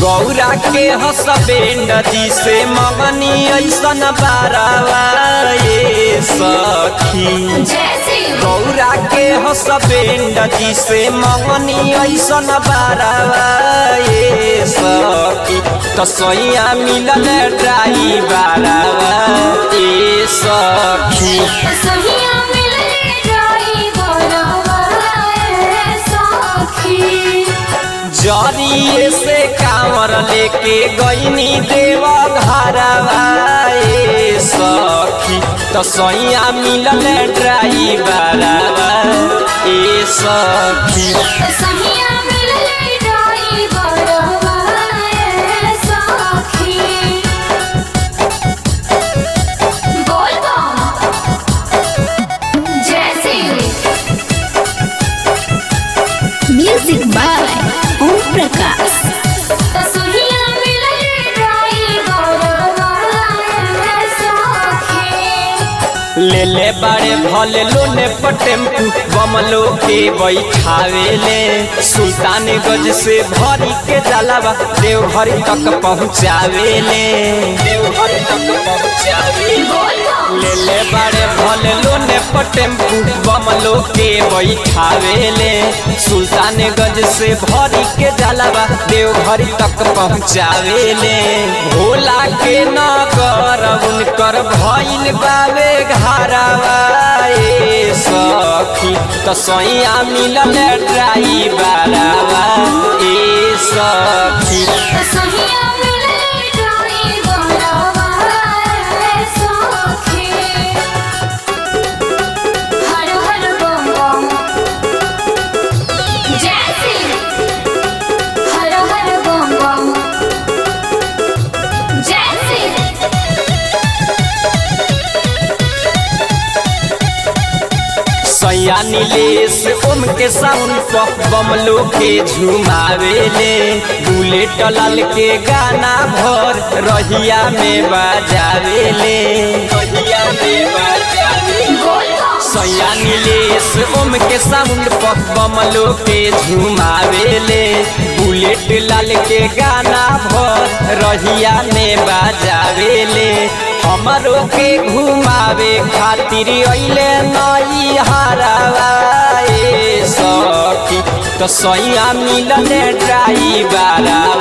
गौरा के हसबे नदी से मगनी ऐसन बारावा ये सखी जैसे गौरा के हसबे नदी से मगनी ऐसन बारावा ये सखी तसैया मिलल ड्राई बारावा ये सखी सहिया मिलले ड्राइवरवा ए सखी जरिए से कांवर लेके गईनी देव घरवा ए सखी तो सैया मिलल ड्राइवरवा ए सखी सहिया मिलले ड्राइवरवा ए सखी बोल बम जैसे म्यूजिक बाय ओम प्रकाश सहिया मिलले ड्राइवरवा ए सखी ले ले बाड़े भले लोने पर टेम्पू बमलो के बैठावे ले सुल्तान गज से भरी के जलावा देवघर तक पहुँचावे ले देवघर तक पहुँचावे बोल बम ले ले बाड़े भले लोने पर टेम्पू बमलो के बैठावे ले सुल्तान गज से भरी के जलावा देवघर तक पहुँचावे ले भोला के नगर उनकर भइल बावे घरवा ए सखी त सैया मिलल ड्राइवरवा ए सखी सहिया मिलले ड्राइवरवा ए सखी हर हर बम बम जैसे हर हर बम बम जैसे सैया नीलेश ओम के साउंड पर बमलो के झुमावे ले बुलेट लाल के गाना भर रहिया में बजावे ले रहिया में बजावे बोल बम सैया नीलेश ओम के साउंड पर बमलो के झुमावे ले बुलेट लाल के गाना भर रहिया में बजावे ले हमरो के घुमावे खातिर अइले नई हरावा ए सखी तो सैया मिलल ड्राइवरवा